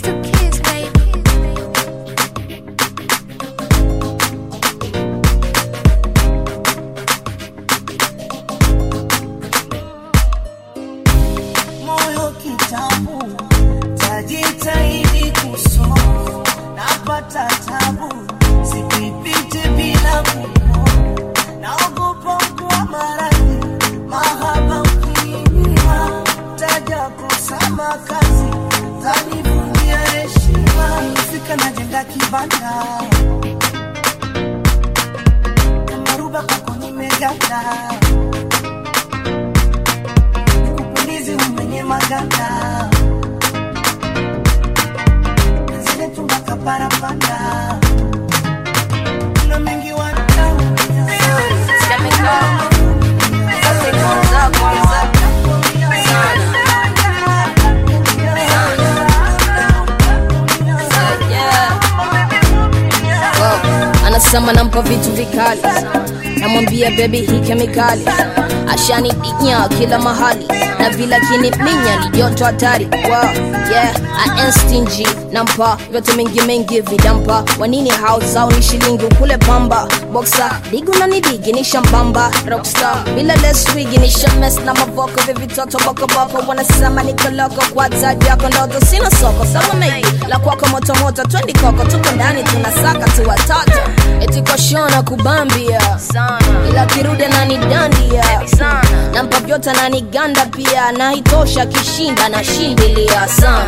to kiss, baby. moyo kitabu tajitahidi kusoma napata tabu sipipite bila kuona naogopa kuwa maradhi mahaba ukiingia taja kusama kazi tanivunjia heshima fika najenga kibanda kamaruba kwako nimeganda nikupulizi umenye maganda zile tumbaka parapanda kuna mengi wadau anasema nampa vitu vikali namwambia bebi hii kemikali ashanidinya kila mahali na vila kiniminya ni joto hatari wow, yeah, anstingi nampa vyote mengi mengi vidampa wanini hao zao ni shilingi ukule pamba boksa digu na nidigi ni shambamba rockstar bila leswigi ni shames na mavoko vivitoto bokoboko wanasema nikoloko kwa taji yako ndoto sina soko sama maybe la kwako motomoto twendi koko tuko ndani tunasaka tu watoto eti kwa shona kubambia ila kirude na nidandia nampa vyote na niganda pia na itosha kishinda na shindilia sana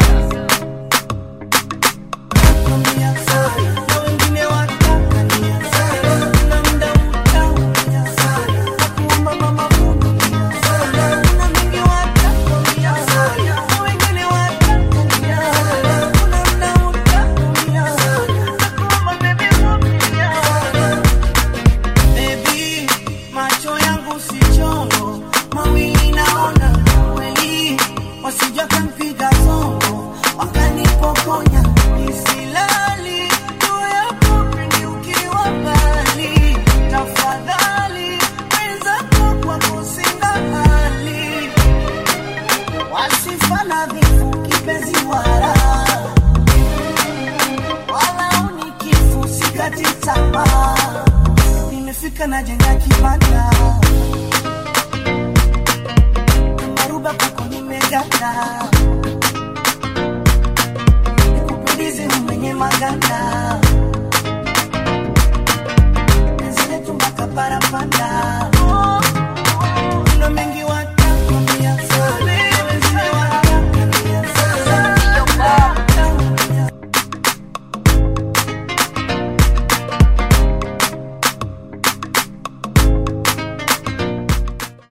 Baby, macho yangu si chongo, mawili naona kweli, wasija kampiga zongo, wakanipokonya nisilali, juu yako pindi ukiwa mbali, tafadhali wenzako kwako sina hali, wasifa na vifu kipenzi wala wala unikifu sikati tamaa nimefika na jenga kibanda maruba kwako nimeganda nikupulizi mwenye maganda zile tumbaka parapanda kuna mengi